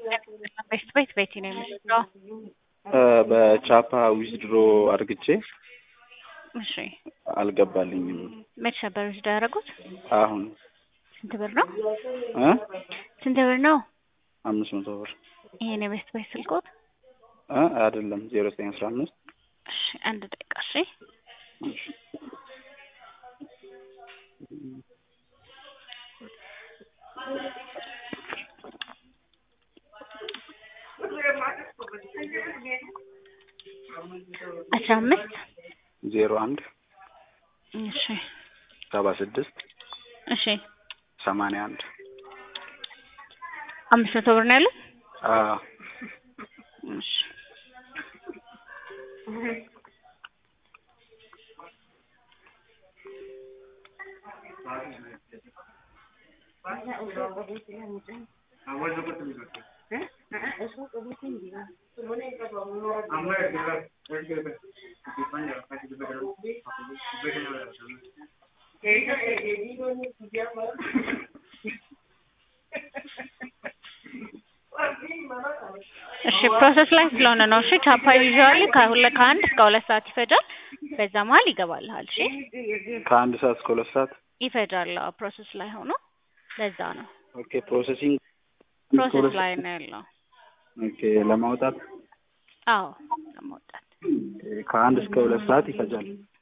ቤት ቤት ቤቲ ነው የምትለው። በቻፓ ዊዝድሮ አድርግቼ እሺ አልገባልኝም። መች ነበር ውስጥ ያደረጉት? አሁን ስንት ብር ነው? እ ስንት ብር ነው? አምስት መቶ ብር ይሄን የቤት ቤት ስልኮት? እ አይደለም ዜሮ ዘጠኝ አስራ አምስት እሺ አንድ ደቂቃ እሺ። አስራ አምስት ዜሮ አንድ እሺ ሰባ ስድስት እሺ ሰማንያ አንድ አምስት መቶ ብር ነው ያለው? አዎ እሺ እሺ ፕሮሰስ ላይ ስለሆነ ነው። እሺ ቻፓ ዩዥዋሊ ከሁለት ከአንድ እስከ ሁለት ሰዓት ይፈጃል። በዛ መሀል ይገባልሃል። እሺ ከአንድ ሰዓት እስከ ሁለት ሰዓት ይፈጃል። አዎ ፕሮሰስ ላይ ሆኖ ለዛ ነው ኦኬ ፕሮሰሲንግ ፕሮሰስ ላይ ነው ያለው። ኦኬ ለማውጣት አዎ ለማውጣት ከአንድ እስከ ሁለት ሰዓት ይፈጃል።